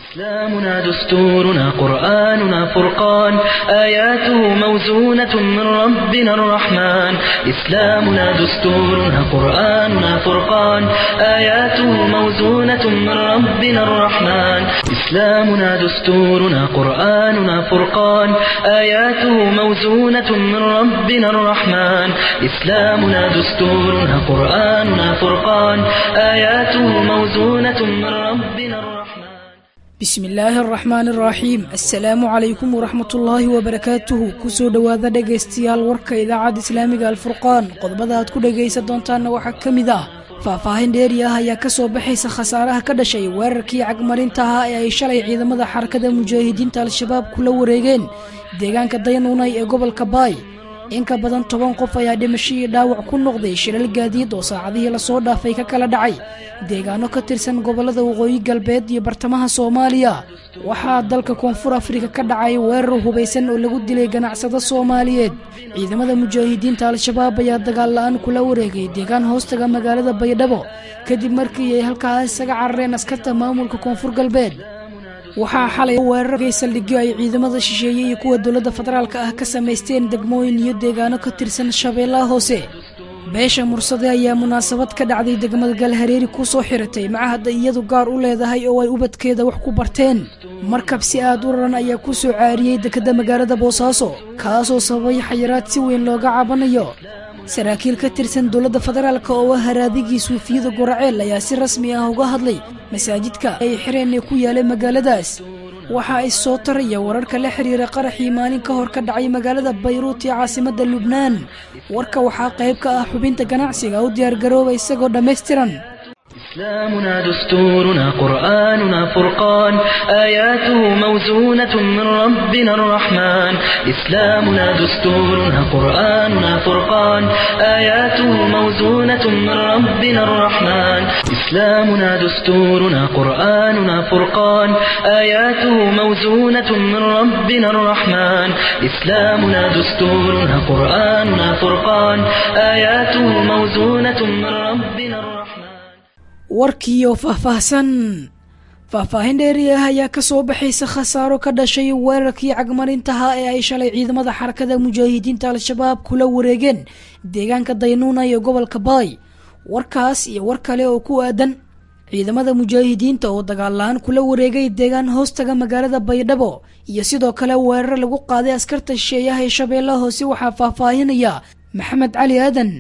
إسلامنا دستورنا قرآننا فرقان آياته موزونة من ربنا الرحمن إسلامنا دستورنا قرآننا فرقان آياته موزونة من ربنا الرحمن إسلامنا دستورنا قرآننا فرقان آياته موزونة من ربنا الرحمن إسلامنا دستورنا قرآننا فرقان آياته موزونة من ربنا الرحمن bismi illaahi araxmaani araxiim assalaamu calaykum waraxmatullaahi wabarakaatuhu kusoo dhowaada dhegaystayaal warka idaacadda islaamiga alfurqaan qodobada aad ku dhegaysan doontaanna waxaa ka mid ah faahfaahin dheeri ah ayaa ka soo baxaysa khasaaraha ka dhashay weerarkii cagmarinta ahaa ee ay shalay ciidamada xarakada mujaahidiinta al-shabaab kula wareegeen deegaanka daynuunay ee gobolka baay in ka badan toban qof ayaa dhimasho iyo dhaawac ku noqday shilal gaadiid oo saacadihii lasoo dhaafay ka kala dhacay deegaano ka tirsan gobollada waqooyi galbeed iyo bartamaha soomaaliya waxaa dalka koonfur afrika ka dhacay weerar hubaysan oo lagu dilay ganacsado soomaaliyeed ciidamada mujaahidiinta al-shabaab ayaa dagaal la-aan kula wareegay deegaan hoostaga magaalada baydhabo kadib markii ay halkaas isaga carareen askarta maamulka koonfur galbeed waxaa xalay weerarkay saldhigyo ay ciidamada shisheeye iyo kuwa dowladda federaalka ah ka samaysteen degmooyin iyo deegaano ka tirsan shabeellaha hoose beesha mursade ayaa munaasabad ka dhacday degmada galhareeri ku soo xiratay macahadda iyadu gaar u leedahay oo ay ubadkeeda wax ku barteen markab si aad u raran ayaa ku soo caariyey dekedda magaalada boosaaso kaasoo sababay xayiraad si weyn looga cabanayo saraakiil ka tirsan dowladda federaalka oo ah haraadigii suufiyada goraceel ayaa si rasmi ah uga hadlay masaajidka ay xireen ee ku yaalay magaaladaas waxa ay soo taraya wararka la xiriira qaraxii maalin ka hor ka dhacay magaalada bayruut ee caasimadda lubnaan warka waxaa qayb ka ah xubinta ganacsiga u diyaargarooba isagoo dhammaystiran إسلامنا دستورنا قرآننا فرقان آياته موزونة من ربنا الرحمن إسلامنا دستورنا قرآننا فرقان آياته موزونة من ربنا الرحمن إسلامنا دستورنا قرآننا فرقان آياته موزونة من ربنا الرحمن إسلامنا دستورنا قرآننا فرقان آياته موزونة من ربنا الرحمن warkii oo faahfaahsan faahfaahin dheeri ah ayaa ka soo baxaysa khasaaro ka dhashay weerarkii cagmarintaha ee ay shalay ciidamada xarakada mujaahidiinta al-shabaab kula wareegeen deegaanka daynuuna iyo gobolka baay warkaas iyo war kale oo ku aadan ciidamada mujaahidiinta oo dagaal la-aan kula wareegay deegaan hoostaga magaalada baydhabo iyo sidoo kale weerar lagu qaaday askarta shisheeyaha ee shabeellaha hoose waxaa faahfaahinaya maxamed cali aadan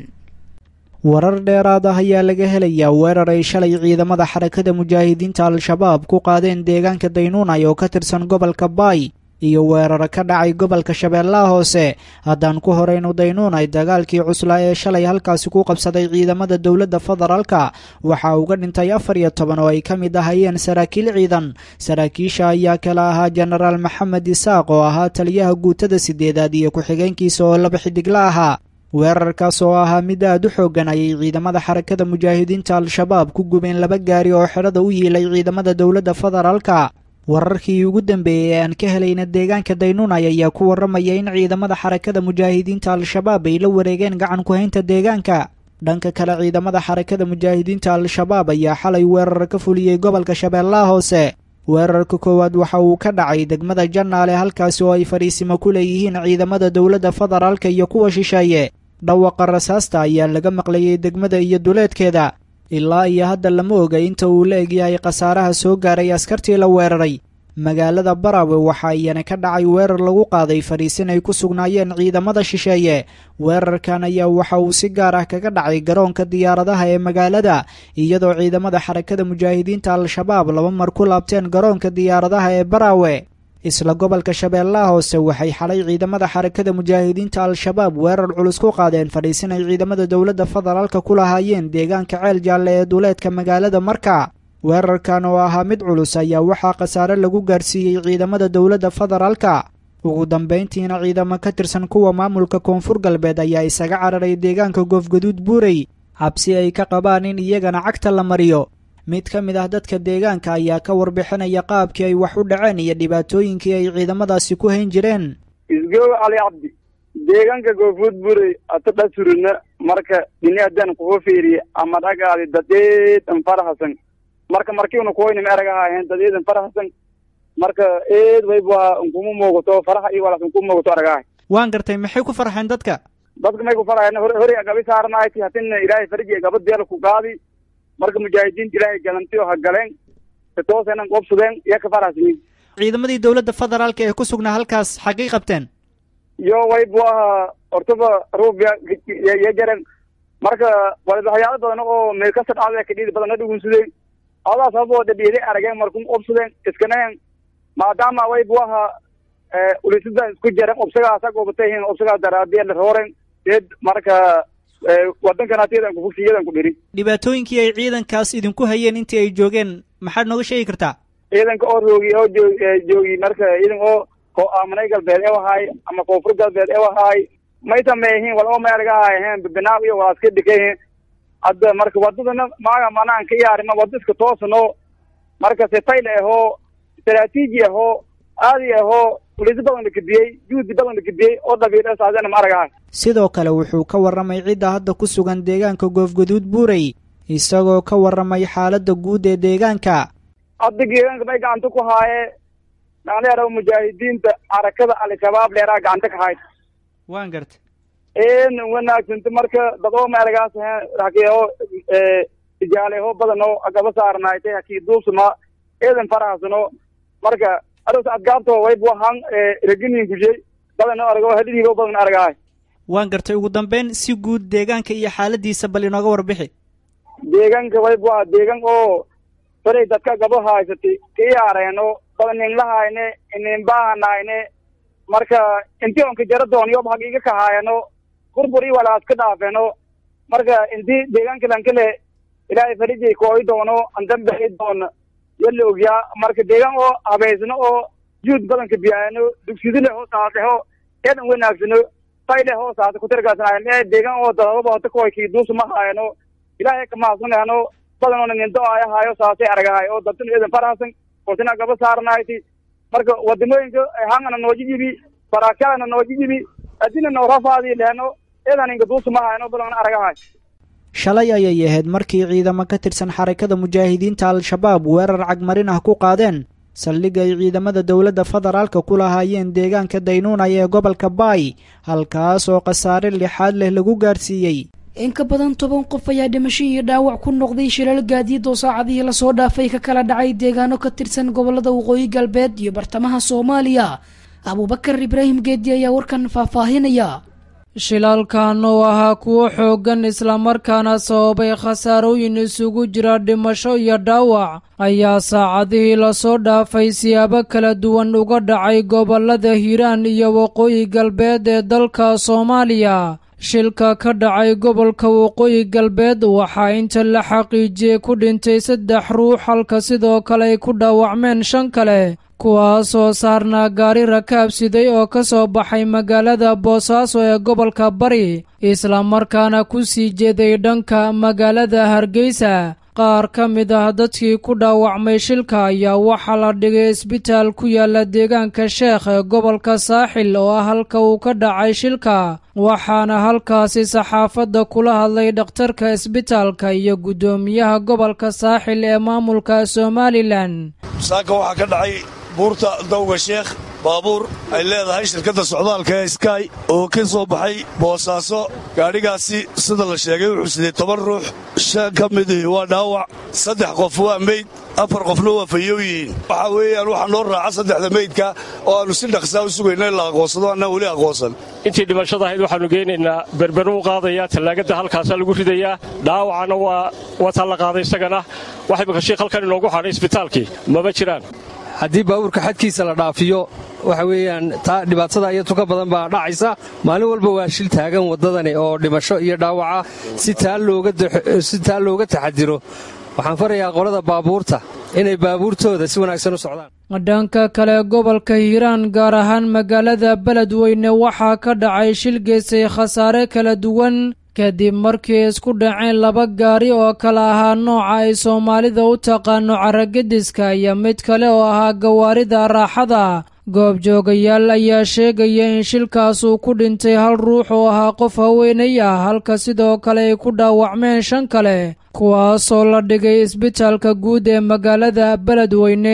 warar dheeraad ah ayaa laga helayaa weerar ay shalay ciidamada xarakada mujaahidiinta al-shabaab ku qaadeen deegaanka daynuunay oo ka tirsan gobolka baay iyo weeraro ka dhacay gobolka shabeellaha hoose haddaan ku horeynu daynuunay dagaalkii cuslaa ee shalay halkaasi ku qabsaday ciidamada dowladda federaalka waxaa uga dhintay afar iyo toban oo ay ka mid ahayeen saraakiil ciidan saraakiisha ayaa kala ahaa jenaraal maxamed isaaq oo ahaa taliyaha guutada sideedaad iyo ku-xigeenkiisa oo laba xidigla ahaa weerarkaas oo ahaa mid aad u xooggan ayay ciidamada xarakada mujaahidiinta al-shabaab ku gubeen laba gaari oo xerada u yiilay ciidamada dowladda federaalka wararkii ugu dambeeyey ee aan ka helayna deegaanka daynuunay ayaa ku warramaya in ciidamada xarakada mujaahidiinta al-shabaab ay la wareegeen gacan ku-haynta deegaanka dhanka kale ciidamada xarakada mujaahidiinta al-shabaab ayaa xalay weerar ka fuliyey gobolka shabeellaha hoose weerarka koowaad waxa uu ka dhacay degmada jannaale halkaasi oo ay fadhiisimo ku leeyihiin ciidamada dowladda federaalka iyo kuwa shisheeye dhawaqa rasaasta ayaa laga maqlayay degmada iyo duleedkeeda ilaa iyo hadda lama oga inta uu la egyahay khasaaraha soo gaaray askartii la weeraray magaalada barawe waxa iyana ka dhacay weerar lagu qaaday fadhiisin ay ku sugnaayeen ciidamada shisheeye weerarkan ayaa waxa uu si gaar ah kaga dhacay garoonka diyaaradaha ee magaalada iyadoo ciidamada xarakada mujaahidiinta al-shabaab laba mar ku laabteen garoonka diyaaradaha ee barawe isla gobolka shabeellaha hoose waxay xalay ciidamada xarakada mujaahidiinta al-shabaab weerar culus ku qaadeen fadhiisin ay ciidamada dowladda federaalka ku lahaayeen deegaanka ceel jaalle ee duleedka magaalada marka weerarkan oo ahaa mid culus ayaa waxaa khasaare lagu gaarsiiyey ciidamada dowladda federaalka ugu dambayntiina ciidamo ka tirsan kuwa maamulka koonfur galbeed ayaa isaga cararay deegaanka goofgaduud buurey cabsi ay ka qabaan in iyagana cagta la mariyo mid ka mid ah dadka deegaanka ayaa ka warbixinaya qaabkii ay wax u dhaceen iyo dhibaatooyinkii ay ciidamadaasi ku hayn jireen isgow cali cabdi deegaanka goofuud buray ata dhasurina marka dini haddaan kugu fiiriye ama dhagaadi dadeedan farahasan marka markiuna kuhoynim eragahaaheen dadeedan farahasan marka eed wayba nkuma muuqato faraha iyo walaas nkuma muuqato aragahay waan gartay maxay ku farxeen dadka dadka may ku faraheen hore hore gabi saarnayti hatina ilaahay farji gabad beel ku qaadi marka mujaahidiinta ilaahay galantiyo ha galeen sitoosenan qobsadeen iyo ka farahsiin ciidamadii dowladda federaalka ee ku sugnaa halkaas xaggay qabteen iyo waybu aha hortaba ruubya iyo jaren marka waxyaalo badan oo meelkasa dhacda kadhiidi badan na dhugunsadeen adaa sababoo dhadhiiday arageen markum qobsadeen iskaneen maadaama waybu aha ulisada isku jaren obsagaasa goobatahin obsagaas daraadiya la rooren deed marka wadankan hatiyadan kufugsiyadan ku dhiri dhibaatooyinkii ay ciidankaas idinku hayeen intii ay joogeen maxaad nooga sheegi kartaa ciidanka oo roogi oo joo joogi marka ciidan oo ko aaminay galbeed ee wahaay ama koonfur galbeed ee wahaay may sameeyihiin wal oo meelga haayaheen bibinaaw iyo walaaska dhikayihiin hadda marka wadadana maaga manaan ka yaarima wada iska toosano marka setayle ahoo istaraatiiji ahoo aadi ahoo uliso badan la kediyey juhdi badan la kediyey oo dhabiidha saasena ma aragahay sidoo kale wuxuu ka warramay cidda hadda ku sugan deegaanka goofgaduud buurey isagoo ka warramay xaaladda guud ee deegaanka hadda deegaanka may gacanta ku haaye dhalinyaro mujaahidiinta xarakada al-shabaab dheeraa gacanta ka hayd waan garta een wanaagsanta marka dad oo meelagaas hakiyo tijaaleho badan oo agaba saarnaaytay hakii duubsama eedan farahasano marka aroos adgaabto wayb wahan reginin gujey badan oo argo hadhidiibo badan argahay waan gartay ugu dambeyn si guud deegaanka iyo xaaladiisa bal inooga warbixi deegaanka wayb waa deegaan oo faray dadka gabo haysatay kiyaareeno badan nin lahayne inin bahanayne marka intii onka jara doon yob hagiiga kahaayano burbur i walaas ka dhaafeeno marka intii deegaanka lankale ilaahay farijay kooyi doono andambai doona yala ogyaa marka deegaan oo habaysano oo juud badanka biyaano dugsidi leho saaseho eedan wanaagsano fay leho saase kutirgaasanayan ee deegaan oo dadaba hota koy kii duusa ma haayano ilaahay kamahadsanayano badan oona nindo ay haayo saasay aragahay oo dadtuna eedan farahasan koosina gaba saaranayti marka wadamooyinka hangana nooji jibi baraakadana nooji jibi adina noorafaadi lehno eedan inka duusa ma haayano badan aragahay shalay ayay ahayd markii ciidamo ka tirsan xarakada mujaahidiinta al-shabaab weerar cagmarin ah ku qaadeen saldhig ay ciidamada dowladda federaalka ku lahaayeen deegaanka daynuunay ee gobolka baay halkaas oo khasaare lixaad leh lagu gaarsiiyey in ka badan toban qof ayaa dhimasho iyo dhaawac ku noqday shilal gaadiid oo saacadihii lasoo dhaafay ka kala dhacay deegaano ka tirsan gobolada waqooyi galbeed iyo bartamaha soomaaliya abuubakar ibraahim geedi ayaa warkan faahfaahinaya shilalkan oo ahaa kuwo xooggan islamarkaana sababay khasaarooyin isugu jira dhimasho iyo dhaawac ayaa saacadihii lasoo dhaafay siyaabo kala duwan uga dhacay gobolada hiiraan iyo waqooyi galbeed ee dalka soomaaliya shilka ka dhacay gobolka waqooyi galbeed waxaa inta la xaqiijiyey ku dhintay saddex ruux halka sidoo kale ay ku dhaawacmeen shan kale kuwaasoo saarnaa gaari rakaab siday oo ka soo baxay magaalada boosaaso ee gobolka bari islamarkaana ku sii jeeday dhanka magaalada hargeysa qaar ka mid ah dadkii ku dhaawacmay shilka ayaa waxaa la dhigay isbitaal ku yaala deegaanka sheekh ee gobolka saaxil oo ah halka uu ka dhacay shilka waxaana halkaasi saxaafadda kula hadlay dhakhtarka isbitaalka iyo guddoomiyaha gobolka saaxil ee maamulka somalilan saaka waxaa ka dhacay buurta dawga sheekh baabuur ay leedahay shirkadda socdaalka ee sky oo ka soo baxay boosaaso gaadhigaasi sida la sheegay wuxuu sidee toban ruux shan ka midii waa dhaawac saddex qof waa meyd afar qofna waa fayow yihiin waxaa weeyaan waxaa noo raaca saddexda meydka oo aannu si dhaqsaa u sugayna in la aqoonsado annaa weli aqoonsan intii dhimashada ahayd waxaannu geynaynaa berberu u qaadayaa tallaagadda halkaasaa lagu ridayaa dhaawacana waa wataa la qaaday isagana wax imika shiikh halkan inoogu hadhay isbitaalkii mama jiraan haddii baabuurka xadkiisa la dhaafiyo waxa weeyaan taa dhibaatada iyo tuka badan baa dhacaysa maalin walba waa shil taagan waddadani oo dhimasho iyo dhaawaca si taa looga taxadiro waxaan farayaa qolada baabuurta inay baabuurtooda si wanaagsan u socdaan dhanka kale gobolka hiiraan gaar ahaan magaalada beledweyne waxaa ka dhacay shil geystay khasaare kala duwan kadib markii isku dhaceen laba gaari oo kala ahaa nooca ay soomaalida u taqaano caragediska iyo mid kale oo ahaa gawaarida raaxada goobjoogayaal ayaa sheegaya in shilkaas uu ku dhintay hal ruux oo ahaa qof haweenay ah halka sidoo kale ay ku dhaawacmeen shan kale kuwaasoo la dhigay isbitaalka guud ee magaalada beledweyne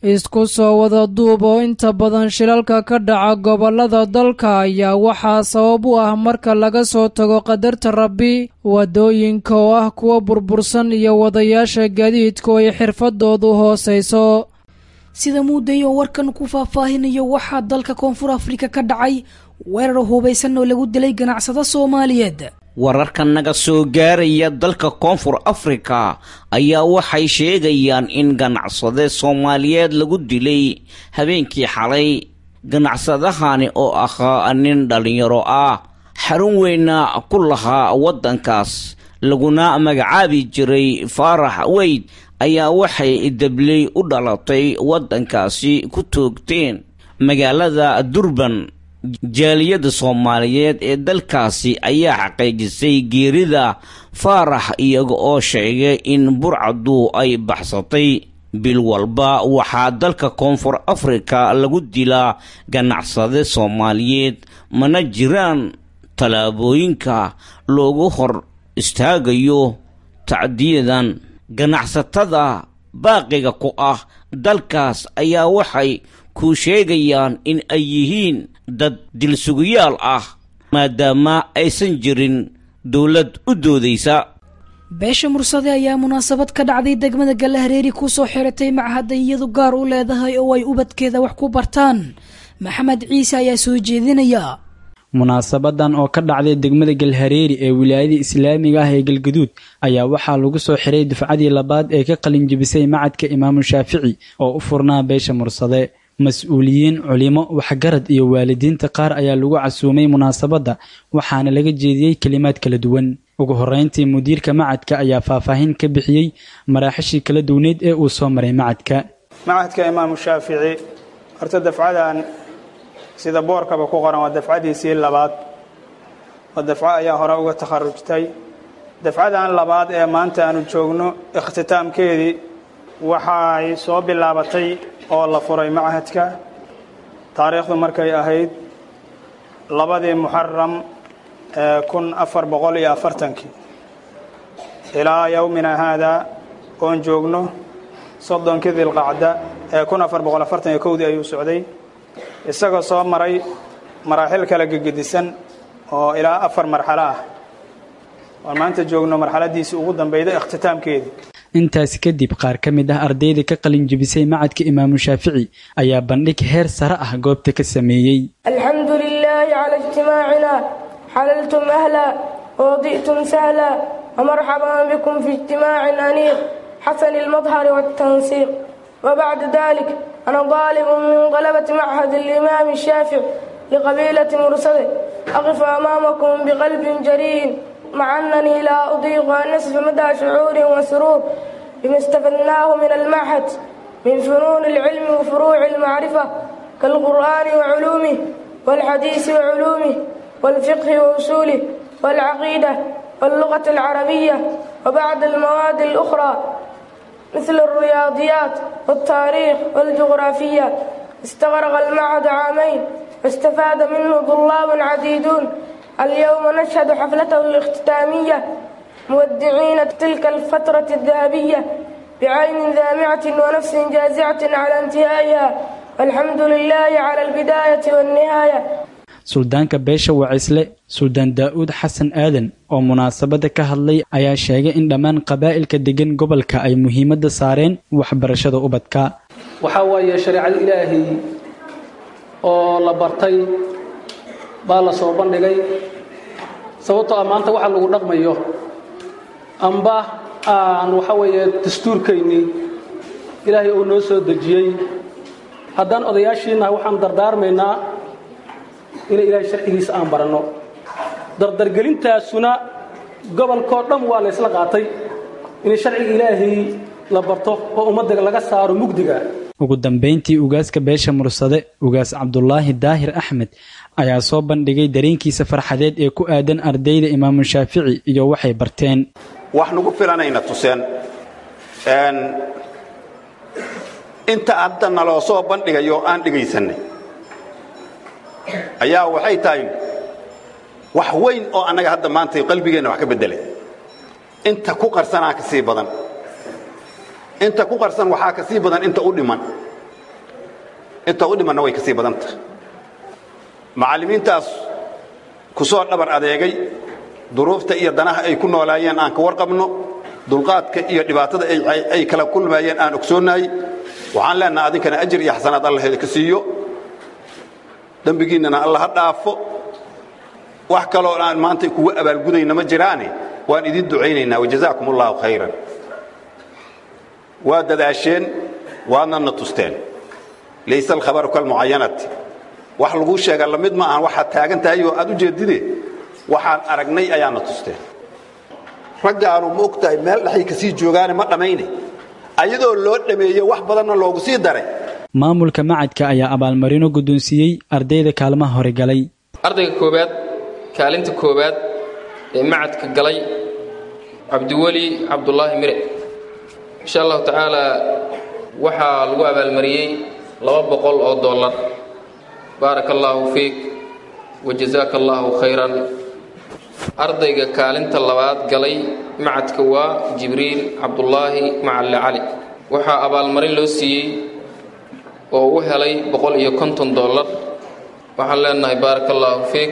isku soo wada duub oo inta badan shilalka ka dhaca gobollada dalka ayaa waxaa sabab u ah marka laga soo tago qadarta rabbi waddooyinka oo ah kuwa burbursan iyo wadayaasha gaadiidku ay xirfadoodu hoosayso sida muuday oo warkan ku faahfaahinayo waxaa dalka koonfur afrika ka dhacay weerar hubaysan oo lagu dilay ganacsado soomaaliyeed wararka naga soo gaaraya dalka koonfur afrika ayaa waxay sheegayaan in ganacsade soomaaliyeed lagu dilay habeenkii xalay ganacsadahani oo ahaa nin dhallinyaro ah xarun weyna ku lahaa waddankaas laguna magacaabi jiray faarax weyd ayaa waxay dabley u dhalatay waddankaasi ku toogteen magaalada durban jaaliyadda soomaaliyeed ee dalkaasi ayaa xaqiijisay geerida faarax iyaga oo sheegay in burcadu ay baxsatay bil walba waxaa dalka koonfur afrika lagu dilaa ganacsade soomaaliyeed mana jiraan tallaabooyinka loogu hor istaagayo tacdiyadan ganacsatada baaqiga ku ah dalkaas ayaa waxay ku sheegayaan in ay yihiin dad dilsugayaal ah maadaama aysan jirin dowlad u doodaysa beesha mursade ayaa munaasabad ka dhacday degmada gallahareeri kusoo xiratay machadda iyadu gaar u leedahay oo ay ubadkeeda wax ku bartaan maxamed ciise ayaa soo jeedinaya munaasabadan oo ka dhacday degmada galhareeri ee wilaayada islaamiga ah ee galgaduud ayaa waxaa lagu soo xiray dufcadii labaad ee ka qalinjibisay macadka imaamu shaafici oo u furnaa beesha mursade mas-uuliyiin culimo waxgarad iyo waalidiinta qaar ayaa lagu casuumay munaasabadda waxaana laga jeediyey kelimaad kala duwan ugu horreyntii mudiirka macadka ayaa faahfaahin ka bixiyey maraaxishii kala duwaneyd ee uu soo maray macadka macadka imaamu shaafici horta dafcadan sida boorkaba ku qoran waa dafcadiisii labaad oo dafco ayaa hore uga takharujtay dafcadan labaad ee maanta aanu joogno ikhtitaamkeedii waxay soo bilaabatay oo la furay machadka taariikhdu markay ahayd labadii muxaram ee kun afar boqol iyo afartankii ilaa yowmina haadaa oon joogno soddonkii dilqacda ee kun afar boqol afartan iyo kowdii ayuu socday isagoo soo maray maraaxil kala gegedisan oo ilaa afar marxalo ah oon maanta joogno marxaladiisii ugu dambeyda ikhtitaamkeedii intaas kadib qaar ka mid ah ardayda ka qalin jebisay macadka imaamu shaafici ayaa bandhig heer sare ah goobta ka sameeyey alxamdu lilaahi cala ijtimaacina xalaltum ahla wadi'tum sahla wamarxaban bikum fi ijtimaacin aniiq xasani almadhari waltansiiq wabacda dalik ana daalibun min qalabati machad alimaami shaafic liqabiilati mursade aqif amaamakum biqalbin jariin مع أنني لا أضيق أن نصف مدى شعور وسرور بما استفدناه من المعهد من فنون العلم وفروع المعرفة كالقرآن وعلومه والحديث وعلومه والفقه وأصوله والعقيدة واللغة العربية وبعض المواد الأخرى مثل الرياضيات والتاريخ والجغرافية استغرق المعهد عامين واستفاد منه طلاب عديدون اليوم نشهد حفلته الاختتامية مودعين تلك الفترة الذهبية بعين ذامعة ونفس جازعة على انتهائها والحمد لله على البداية والنهاية suldaanka beesha wacisle suldaan daa'uud xasan aadan oo munaasabadda ka hadlay ayaa sheegay in dhammaan qabaa'ilka degan gobolka ay muhiimadda saareen waxbarashada ubadka waxaa waaye shareecada ilaahay oo la bartay baa la soo bandhigay sababtoo ah maanta waxa lagu dhaqmayo amba aan waxa weeye dastuurkaynii ilaahay uu noo soo dejiyey haddaan odayaashiinnahay waxaan dardaarmaynaa inay ilaahay sharcigiisa aan baranno dardargelintaasuna gobolkoo dhan waa la ysla qaatay in sharciga ilaahay la barto oo ummadda laga saaro mugdiga ugu dambayntii ugaaska beesha mursade ugaas cabdulaahi daahir axmed ayaa soo bandhigay dareenkiisa farxadeed ee ku aadan ardayda imaamu shaafici iyo waxay barteen wax nagu filanayna tuseen inta hadda naloo soo bandhigayo aan dhegaysanay ayaa waxay tahay wax weyn oo annaga hadda maanta qalbigeenna wax ka beddelay inta ku qarsanaa ka sii badan inta ku qarsan waxaa ka sii badan inta u dhiman inta u dhimanna way ka sii badan tahay macallimiintaas ku soo dhabar adeegay duruufta iyo danaha ay ku noolaayeen aan ka warqabno dulqaadka iyo dhibaatada ay kala kulmayeen aan ogsoonnahay waxaan leenaha adinkana ajir iyo xasanaad allah idinka siiyo dembigiinnana alla ha dhaafo wax kaloo aan maanta kugu abaalgudayna ma jiraane waan idin ducaynaynaa wajazaakum allahu khayran waa dadaasheen waadna na tusteen layse alkhabaru kalmucayanati wax laguu sheega lamid ma ahan waxaad taagan tahay oo aad u jeedide waxaan aragnay ayaana tusteen raggaanu ma og tahay meel dhexay ka sii joogaane ma dhammayne ayadoo loo dhameeye wax badanna loogu sii daray maamulka macadka ayaa abaalmarino guddoonsiiyey ardayda kaalmaha hore galay ardayga koowaad kaalinta koowaad ee macadka galay cabdiweli cabdulaahi mire insha allahu tacaalaa waxaa lagu abaalmariyey laba boqol oo dollar baaraka allaahu fiik wa jazaaka allaahu khayran ardayga kaalinta labaad galay macadka waa jibriil cabdulaahi macalle cali waxaa abaalmarin loo siiyey oo u helay boqol iyo konton dollar waxaan leenahay baaraka allaahu fiik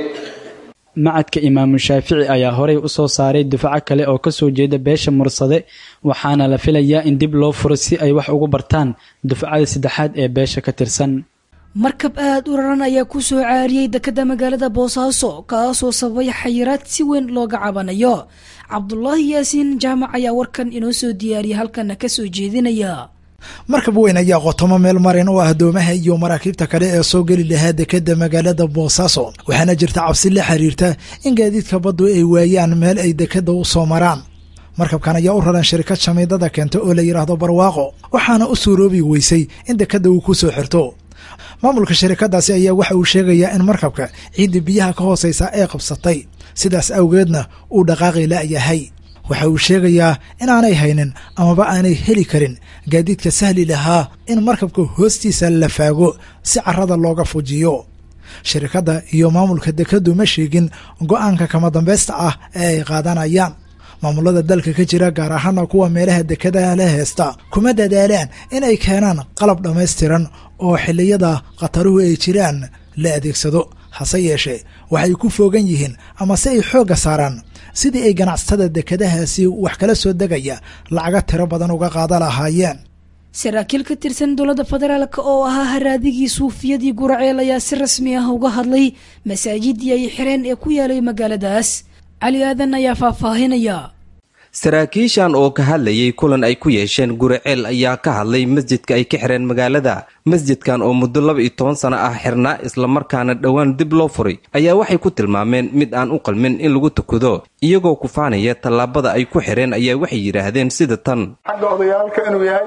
macadka imaamu shaafici ayaa horey u soo saaray dufco kale oo kasoo jeeda beesha mursade waxaana la filayaa in dib loo furo si ay wax ugu bartaan dufcada saddexaad ee beesha ka tirsan markab aad u raran ayaa ku soo caariyey dekadda magaalada boosaaso kaasoo sababay xayiraad si weyn looga cabanayo cabdulaahi yaasiin jaamac ayaa warkan inoo soo diyaariyay halkana ka soo jeedinaya markab weyn ayaa qotomo meel marin u ah doomaha iyo maraakiibta kale ee soo geli lahaa dekadda magaalada boosaaso waxaana jirta cabsi la xiriirta in gaadiidka baddu ay waayaan meel ay dekadda u soo maraan markabkan ayaa u raran shirkad shamiidada keenta oo la yidhaahdo barwaaqo waxaana u suuroobi weysay in dekadda uu ku soo xirto maamulka shirikadaasi ayaa waxa uu sheegayaa in markabka ciidda biyaha ka hooseysa ay qabsatay sidaas awgeedna uu dhaqaaqi la'yahay waxa uu sheegayaa inaanay haynin amaba aanay heli karin gaadiidka sahli lahaa in markabka hoostiisa la faago si carrada looga fujiyo shirikadda iyo maamulka dekaddu ma sheegin go'aanka kama dambaysta ah ee ay qaadanayaan maamulada dalka ka jira gaar ahaana kuwa meelaha dekadaha la heesta kuma dadaalaan in ay keenaan qalab dhammaystiran oo xilliyada khataruhu ay jiraan la adeegsado hase yeeshee waxay ku foogan yihiin ama se ay xoogga saaraan sidii ay ganacsatada dekadahaasi wax kala soo degaya lacaga tiro badan uga qaada lahaayeen saraakiil ka tirsan dowladda federaalk oo ahaa haraadigii suufiyadii guraceel ayaa si rasmi ah uga hadlay masaajidii ay xireen ee ku yaalay magaaladaas cali aadan ayaa faahfaahinaya saraakiishan oo ka hadlayay kulan ay ku yeesheen guriceel ayaa ka hadlay masjidka ay ka xireen magaalada masjidkan oo muddo laba iyo toban sano ah xirnaa islamarkaana dhowaan dib loo furay ayaa waxay ku tilmaameen mid aan u qalmin in lagu tukado iyagoo kufaanaya tallaabada ay ku xireen ayaa waxay yidhaahdeen sida tan xagga odayaalka inuu yahay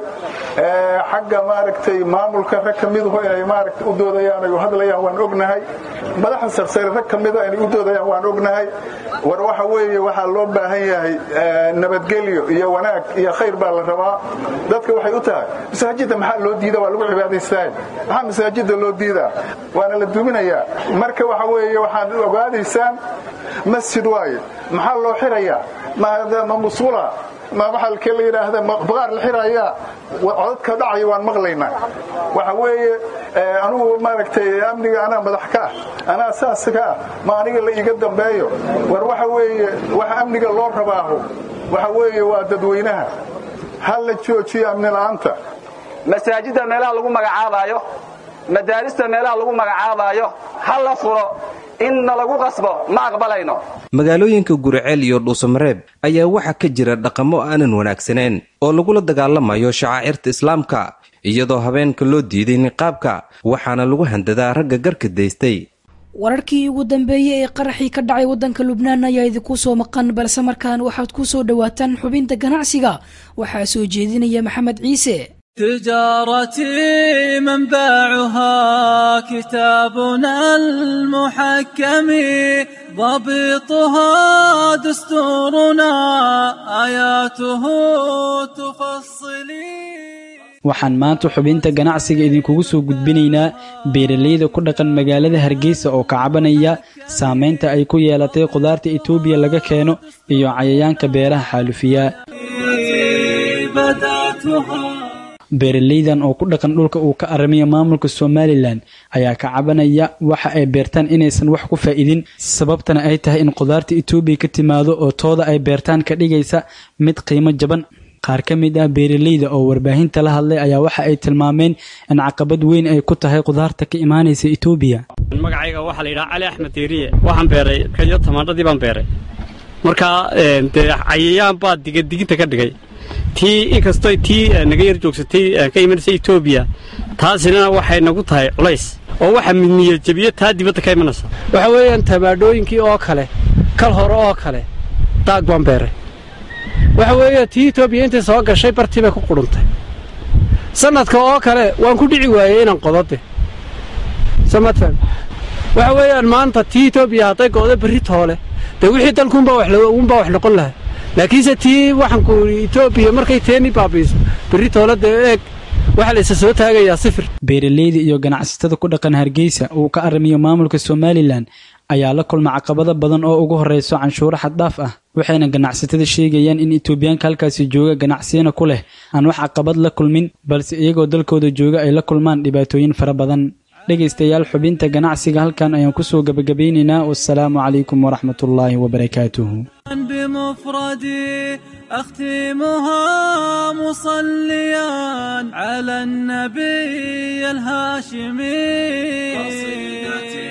xagga maaragtay maamulka rag ka miduhu inay maaragta u doodayaan ay u hadlayaan waan ognahay madaxda sarsare rag ka mida inay u doodayaan waan ognahay war waxa weeye waxaa loo baahan yahay nabadgelyo iyo wanaag iyo khayr baa la rabaa dadka waxay u tahay masaajidda maxaa loo diida waa lagu cibaadaystaa maxaa masaajidda loo diidaa waana la duminayaa marka waxa weeye waxaad ogaadaysaan masjid waaye maxaa loo xirayaa ma musula ma maxalkee la yidhaahda baqaar la xirayaa codadka dhacaya waan maqlaynaa waxa weeye anugu maaragtay amniga anaa madax ka ah anaa saas ka ah ma aniga la iiga dambeeyo war waxa weeye waxa amniga loo rabaaho waxa weeye waa dadweynaha ha la joojiyo amni la'aanta masaajidda meelaha lagu magacaabaayo madaarista meelaha lagu magacaabaayo ha la furo inna lagu qasbo ma aqbalayno magaalooyinka guriceel iyo dhuusamareeb ayaa waxaa ka jira dhaqamo aanan wanaagsaneen oo lagula dagaalamayo shacaa'irta islaamka iyadoo habeenka loo diiday niqaabka waxaana lagu handadaa ragga garka daystay wararkii ugu dambeeyey ee qaraxii ka dhacay waddanka lubnaan ayaa idinku soo maqan balse markaan waxaad ku soo dhowaataan xubinta ganacsiga waxaa soo jeedinaya maxamed ciise تجارتي منبعها كتابنا المحكم ضبطها دستورنا آياته تفصلي waxaan maanta xubinta ganacsiga idinkugu soo gudbinaynaa beeralayda ku dhaqan magaalada hargeysa oo ka cabanaya saameynta ay ku yeelatay khudaarta etoobiya laga keeno iyo cayayaanka beeraha xaalufiya beeraleydan oo ku dhaqan dhulka uu ka aramiya maamulka somalilan ayaa ka cabanaya waxa ay beertaan inaysan wax ku faa'iidin sababtana ay tahay in qudaarta etoobiya ka timaado oo tooda ay beertaan ka dhigaysa mid qiimo jaban qaar ka mid ah beeraleyda oo warbaahinta la hadlay ayaa waxa ay tilmaameen in caqabad weyn ay ku tahay qudaarta ka imaanaysa etoobiya magacayga waxaa la yidhaha cali axmed diiriye waxaan beeray kayo tamaandhadii baan beeray markaa dee cayayaan baa digadiginta ka dhigay tii inkastoo tii naga yar joogsatay ka imanaysa etoobiya taasina waxay nagu tahay culays oo waxa midniya jebiyo taa dibadda ka imanaysa waxa weeyaan tamaadhooyinkii oo kale kal hore oo kale daag baan beeray waxa weeye tii etoobiya intay soo gashay bartii bay ku qudhuntay sannadka oo kale waan ku dhici waayey inaan qodode samatan waxa weeyaan maanta tii etoobiya hadday go'do berri toole dee wixii dalkuunbaa wax noqon lahaa laakiinse tii waxaanku etoobiya markay teeni baabiiso berri toole dee eeg waxaa la isa soo taagayaa sifir beeraleyda iyo ganacsatada ku dhaqan hargeysa uu ka aramiyo maamulka somalilan ayaa la kulma caqabado badan oo ugu horreyso canshuuro xaddhaaf ah waxayna ganacsatada sheegayaan in etoobiyaanka halkaasi jooga ganacsiyana ku leh aan wax caqabad la kulmin balse iyagoo dalkooda jooga ay la kulmaan dhibaatooyin fara badan dhegaystayaal xubinta ganacsiga halkan ayaan kusoo gebagabaynaynaa wasalaamu calaykum waraxmatullaahi wabarakaatuhu بمفردي أختمها مصليا على النبي الهاشمي قصيدتي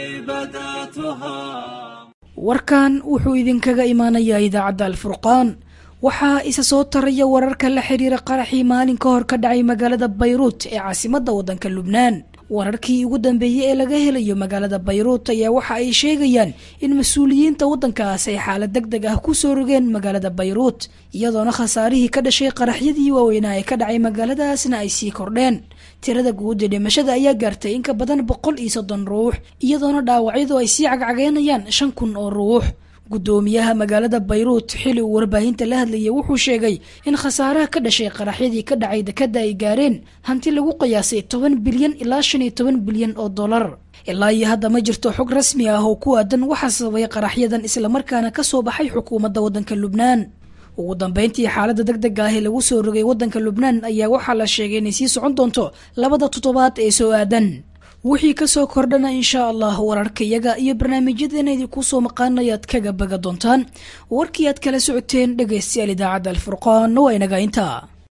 بدأتها warkan wuxuu idinkaga imaanayaa idaacadda alfurqaan waxaa isa soo taraya wararka la xiriira qaraxii maalin ka hor ka dhacay magaalada bayruut ee caasimadda waddanka lubnaan wararkii ugu dambeeyey ee laga helayo magaalada bayruut ayaa waxa ay sheegayaan in mas-uuliyiinta waddankaas ay xaalad deg deg ah ku soo rogeen magaalada bayruut iyadoona khasaarihii ka dhashay qaraxyadii waaweynaa ee ka dhacay magaaladaasna ay sii kordheen tirada guud ee dhimashada ayaa gaartay in ka badan boqol iyo soddon ruux iyadoona dhaawacyadu ay sii cagcageynayaan shan kun oo ruux guddoomiyaha magaalada bayruut xili uu warbaahinta la hadlayay wuxuu sheegay in khasaaraha ka dhashay qaraxyadii ka dhacay dekadda ay gaareen hanti lagu qiyaasay toban bilyan ilaa shan iyo toban bilyan oo dollar ilaa iyo hadda ma jirto xog rasmi ah oo ku aadan waxa sababay qaraxyadan islamarkaana ka soo baxay xukuumadda waddanka lubnaan ugu dambeyntii xaaladda deg dega ah ee lagu soo rogay waddanka lubnaan ayaa waxaa la sheegay inay sii socon doonto labada toddobaad ee soo aadan wixii kasoo kordhana inshaa allah wararkayaga iyo barnaamijyadeena idinku soo maqaanayaad kaga baga doontaan warkii aad kala socoteen dhegaystayaal idaacadda alfurqaan waa inaga intaa